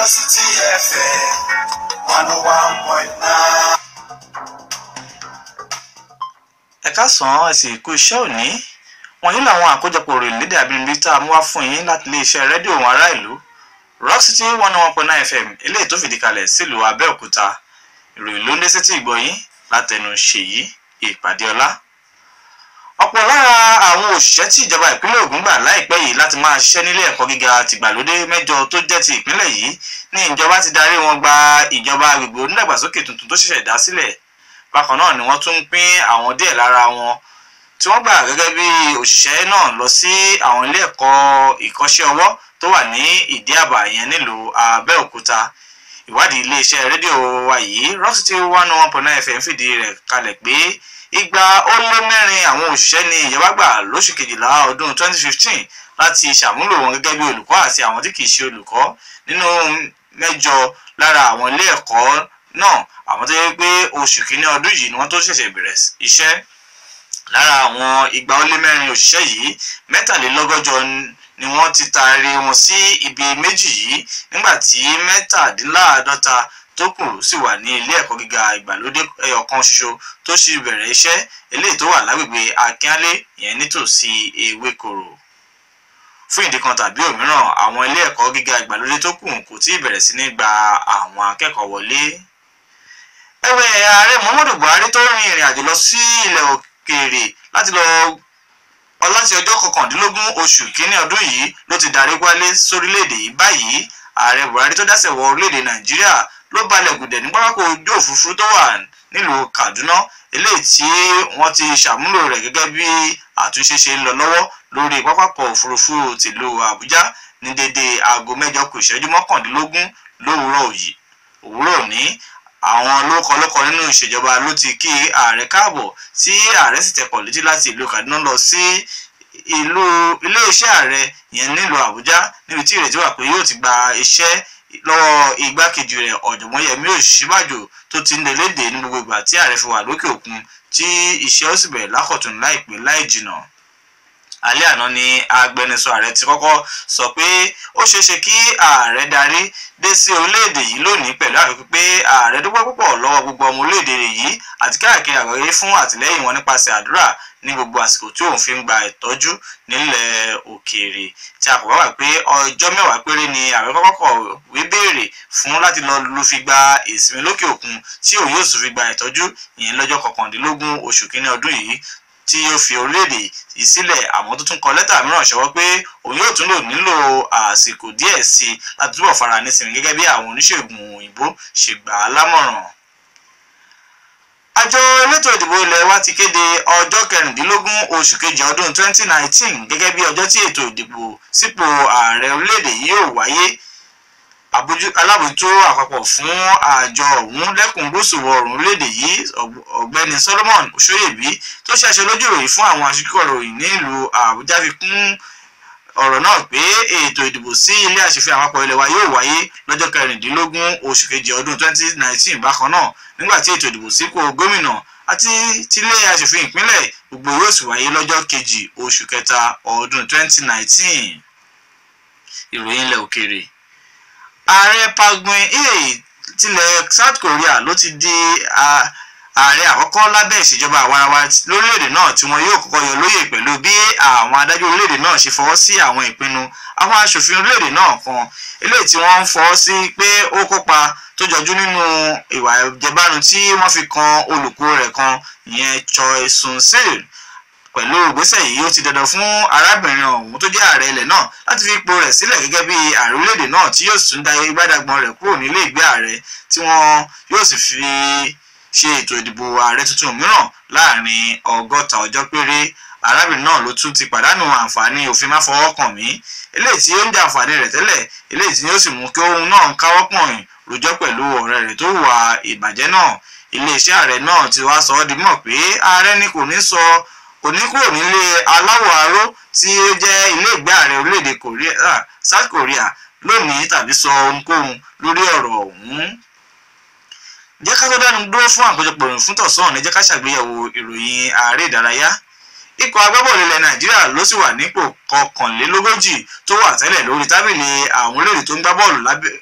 Velocity FM one oh one point nine. ẹ káàsán ẹ sì kú iṣẹ́ òní wọ̀nyí làwọn àkójọpọ̀ òròyìn lédè àbínibí tá a mú wá fún yín láti iléeṣẹ́ rédíò ohùn ará ìlú rock city one one point nine fm eléyìí tó fìdí kalẹ̀ sílùú abẹ́òkúta ìròyìn ló ń dé sétí ìgbọ̀yìn látẹnu ṣèyí ìpàdé ọlá ọ̀pọ̀ lára àwọn òṣìṣẹ́ tí ìjọba ìpínlẹ̀ Ògùn gbà láìpẹ́ yìí láti máa ṣiṣẹ́ nílé ẹ̀kọ́ gíga tìgbàlódé mẹ́jọ tó jẹ́ ti ìpínlẹ̀ yìí ní ìjọba ti darí wọn gba ìjọba agbègbè onídàgbàsókè tuntun tó ṣẹ̀ṣẹ̀ dá sílẹ̀ bákan náà ni wọ́n tún ń pín àwọn díẹ̀ lára wọn tí wọ́n gbà gẹ́gẹ́ bí òṣìṣẹ́ náà lọ sí àwọn ilé ẹ̀kọ́ ìkọ́ṣẹ́ ọwọ́ tó wà ní ìdí àbà yẹn nílùú Abẹ́òkúta ìwádìí iléeṣẹ́ rédíò wa yìí Rock City one one point nine fm fìdí rẹ̀ kalẹ̀ pé igba ó lé mẹ́rin àwọn òṣìṣẹ́ ní ìjọba gbà lóṣù kejìlá ọdún 2015 láti ṣàmúlò wọn gẹ́gẹ́ bí olùkọ́ àti àwọn tí kìí ṣe olùkọ́ nínú mẹ́jọ lára àwọn ilé ẹ̀kọ́ náà àwọn tó yẹ pé oṣù kìíní ọdún yìí ni wọ́n tó ṣẹ̀ṣẹ̀ bẹ̀rẹ̀ iṣẹ́ lára àwọn igba ó lé mẹ́rin òṣìṣẹ́ yìí mẹ́tàlélọ́gọ́jọ ni wọ́n ti taari wọn sí ibi méjì yìí nígbà tí mẹ́tàdínláàádọ́ta tó kù sì wà ní ilé ẹ̀kọ́ gíga ìgbàlódé ẹyọkan ṣoṣo tó sì bẹ̀rẹ̀ iṣẹ́ eléyìí tó wà lágbègbè akínálé ìyẹn nítòsí ewékoro fún ìdí kan tàbí òmíràn àwọn ilé ẹ̀kọ́ gíga ìgbàlódé tó kù kò tí ì bẹ̀rẹ̀ sí ní gba àwọn akẹ́kọ̀ọ́ wọlé ẹ̀wẹ̀ ààrẹ muhammadu buhari tó rin ìrìn àjò lọ sí ilẹ̀ òkèèrè láti lọ láti ọjọ́ kọkàndínlógún oṣù kínní ọdún yìí ló ti darí wálé sórílẹ̀-èdè yìí báyìí ààrẹ buhari tó dásẹ̀ wọ orílẹ̀-èdè nàìjíríà ló balẹ̀ gùdẹ̀ ní pápákọ̀ ojú òfurufú tó wà nílùú kaduna eléyìí tí wọ́n ti ṣàmúlò rẹ̀ gẹ́gẹ́ bí àtúnṣe ṣe ń lọ lọ́wọ́ lórí pápákọ̀ òfurufú tìlú àbújá ní dédé aago mẹ́jọ kù ìṣẹ́jú mọ́kàndínlógún lówùúrọ̀ òwúrọ̀ òní àwọn lókọlọ́kọ nínú ìṣèjọba ló ti kí ààrẹ káàbọ̀ tí ààrẹ sì tẹkọ̀ létí láti ìlú kaduna lọ sí ìlú iléeṣẹ́ ààrẹ yẹn nílùú àbújá níbi tí ìrètí wà pé yóò ti gba iṣẹ́ lọ́wọ́ igbákejì rẹ̀ ọ̀jọ̀gbọ́n yẹmí òṣìbàjò tó ti ń lè léde ní gbogbo ìgbà tí ààrẹ fi wà lókè òkun tí iṣẹ́ ó sì bẹ̀rẹ̀ lákọ̀tún láìpẹ́ láì jìnà alẹ́ àná ni agbẹnusọ ààrẹ ti kọ́kọ́ sọ pé ó ṣeéṣe kí ààrẹ darí dé sí orílẹ̀-èdè yìí lónìí pẹ̀lú àfikún pé ààrẹ dúpẹ́ púpọ̀ lọ́wọ́ gbogbo ọmọ orílẹ̀-èdè yìí àti káàkiri àgbáyé fún àtìlẹ́yìn wọn nípasẹ̀ àdúrà ní gbogbo àsìkò tí òun fi ń gba ìtọ́jú nílẹ̀ òkèèrè tí a kò bá wà pé ọjọ́ mẹ́wàá péré ni ààrẹ kọ́kọ́ kọ̀wé béèrè fún láti lọ lu fi gba ìsinmi lókè òkun tí òun yóò sì fi gba ìtọ́jú ìyẹn lọ́jọ́ kọkàndínlógún oṣù kínní ọdún yìí tí ó fi orílẹ̀-èdè yìí sílẹ̀ àmọ́ tó tún kọ lẹ́tà mìíràn ṣọwọ́ pé òun yóò tún lò nílò àsìkò díẹ̀ sí i láti túbọ̀ fara nísìnyí gẹ́gẹ́ bí àwọn oníṣègùn òyìnbó ṣe gbà á lámọ̀ràn. àjọ elétò ìdìbò ilẹ̀ wa ti kéde ọjọ́ kẹrìndínlógún oṣù kejì ọdún 2019 gẹ́gẹ́ bí ọjọ́ tí ètò ìdìbò sípò ààrẹ orílẹ̀-èdè yìí yóò wáyé alábòjútó àpapọ̀ fún àjọ ọ̀hún lẹ́kùn gúúsù ọ̀rùn orílẹ̀-èdè yìí ọ̀gbẹ́ni Solomon Oṣóyèbí tó ṣàṣẹ lójú ìròyìn fún àwọn aṣíkọ̀ròyìn nílùú Àbújá fi kún ọ̀rọ̀ náà pé ètò ìdìbò sí ilé aṣòfin àpapọ̀ ilẹ̀ wa yóò wáyé lọ́jọ́ kẹrìndínlógún oṣù kejì ọdún 2019 bákan náà nígbà tí ètò ìdìbò sípò gómìnà àti tilé aṣòfin ìpínlẹ̀ gbogbo yóò sì wáyé lọ́jọ́ kejì oṣù kẹta ọdún 2019 ìròyìn ilẹ̀ òkèèrè ààrẹ Park Geun-hye tilẹ̀ South Korea ló ti di ààrẹ àkọ́kọ́ lábẹ́ ìṣèjọba àwarawa lórílẹ̀‐èdè náà tí wọn yóò kọ́kọ́ yọ lóyè pẹ̀lú bí àwọn adájọ́ orílẹ̀‐èdè náà ṣe fọwọ́ sí àwọn ìpinnu àwọn aṣòfin orílẹ̀‐èdè náà kan eléyìí tí wọ́n ń fọwọ́ sí pé ó kópa tó jọjú nínú ìwà ìjẹbánu tí wọ́n fi kan olùkọ́ rẹ̀ kan ìyẹn Choi Soon-sil pẹ̀lú ìgbésẹ̀ yìí ó ti dandan fún arábìnrin ọ̀hún tó jẹ́ ààrẹ ilẹ̀ náà láti fi ipò rẹ̀ sílẹ̀ gẹ́gẹ́ bí ààrẹ orílẹ̀-èdè náà tí yóò tún da ìgbádàgbọ́n rẹ̀ kúrò nílé ìgbé ààrẹ tí wọ́n yóò sì fi ṣe ètò ìdìbò ààrẹ tuntun mìíràn láàrin ọgọ́ta ọjọ́ péré arábìnrin náà ló tún ti pàdánù àǹfààní òfin má fọwọ́ kàn mí eléyìí tí ó ń jẹ àǹfààní rẹ̀ tẹ́lẹ̀ eléyìí tí yóò sì mú kí òun náà káwọ́ pọ̀nyìn rojọ́ pẹ̀lú ọ̀rẹ́ rẹ̀ tó hùwà ìbàjẹ́ náà iléeṣẹ́ ààrẹ náà ti wá sọ ọ́ di mọ̀ pé ààrẹ ni kò ní sọ kò ní kúrò nílé aláwọ̀ aró tí ó jẹ́ ilé ìgbé ààrẹ orílẹ̀-èdè South Korea lónìí tàbí sọ ohunkóhun lórí ọ̀rọ̀ ọ̀hún. jẹ́ ká tó dánu dúró fún àkójọpọ̀ ìròyìn fún tọ̀sán ní jẹ́ ká ṣàgbéyẹ̀wò ìròyìn ààrẹ ìdárayá ikọ̀ agbábọ́ọ̀lù ilẹ̀ nàìjíríà ló sì wà nípò kọkànlélógójì tó wà tẹ́lẹ̀ lórí tábìlì àwọn orílẹ̀-èdè tó ń gbá bọ́ọ̀lù lábẹ́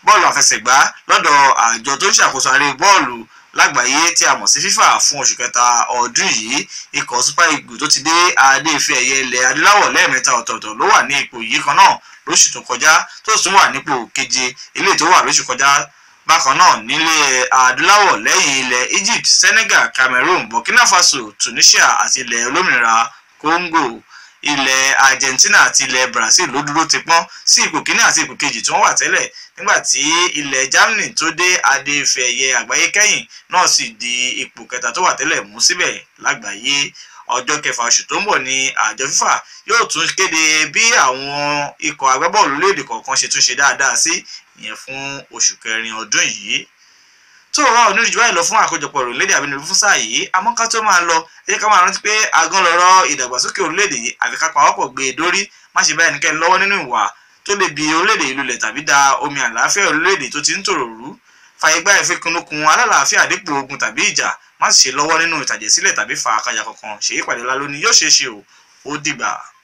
bọ́ọ̀lù àfẹsẹ̀gbá lọ́dọ̀ àjọ tó ń ṣàkóso aré bọ́ọ̀lù lágbàáyé tí a mọ̀ sí FIFA fún oṣù kẹta ọdún yìí ikọ̀ Super Eagles tó ti dé adé ife ẹ̀yẹ ilẹ̀ adúláwọ̀ lẹ́ẹ̀mẹ́ta ọ̀tọ̀ọ̀tọ̀ ló wà ní ipò yìí kan náà lóṣù tó kọjá tó tún wà nípò keje eléyìí tó wà lóṣù kọjá bákan náà nílẹ̀ adúláwọ̀ lẹ́yìn ilẹ̀ Egypt Senegal Cameroon Burkina Faso Tunisia àti ilẹ̀ olómìnira Congo ilẹ̀ Argentina àti ilẹ̀ Brazil ló dúró ti pọ́n sí ipò kíní àti ipò kejì tí wọ́n wà tẹ́lẹ̀ nígbà tí ilẹ̀ Germany tó dé adé ife ẹ̀yẹ àgbáyé kẹ́yìn náà sì di ipò kẹta tó wà tẹ́lẹ̀ mú síbẹ̀ lágbàáyé ọjọ́ kẹfà oṣù tó ń bọ̀ ní àjọ FIFA yóò tún kéde bí àwọn ikọ̀ agbábọ́ọ̀lù léde kọ̀ọ̀kan ṣe tún ṣe dáadáa sí ìyẹn fún oṣù kẹrin ọdún yìí tó wà onírìjú báyìí lọ fún àkójọpọ̀ orílẹ̀-èdè àbínibí fún sáà yìí àmọ́ ká tó máa lọ ẹ jẹ́ ká máa rántí pé agán lọ́rọ̀ ìdàgbàsókè orílẹ̀-èdè yìí àfi ká pawọ́pọ̀ gbé e dórí má ṣe bá ẹnikẹ́ni lọ́wọ́ nínú ìwà tó lè bi orílẹ̀-èdè yìí lulẹ̀ tàbí da omi àlàáfíà orílẹ̀-èdè tó ti ń tòrò rú fàyè gbá ìfikùnlukùn alálàáfíà dípò ogun tàbí ìjà má sì ṣe lọ́wọ́ nínú ìtàjẹ̀sílẹ̀ tàbí fàákàjà kankan ṣèyí pàdé lálóní yóò ṣeé ṣe o ó dìgbà.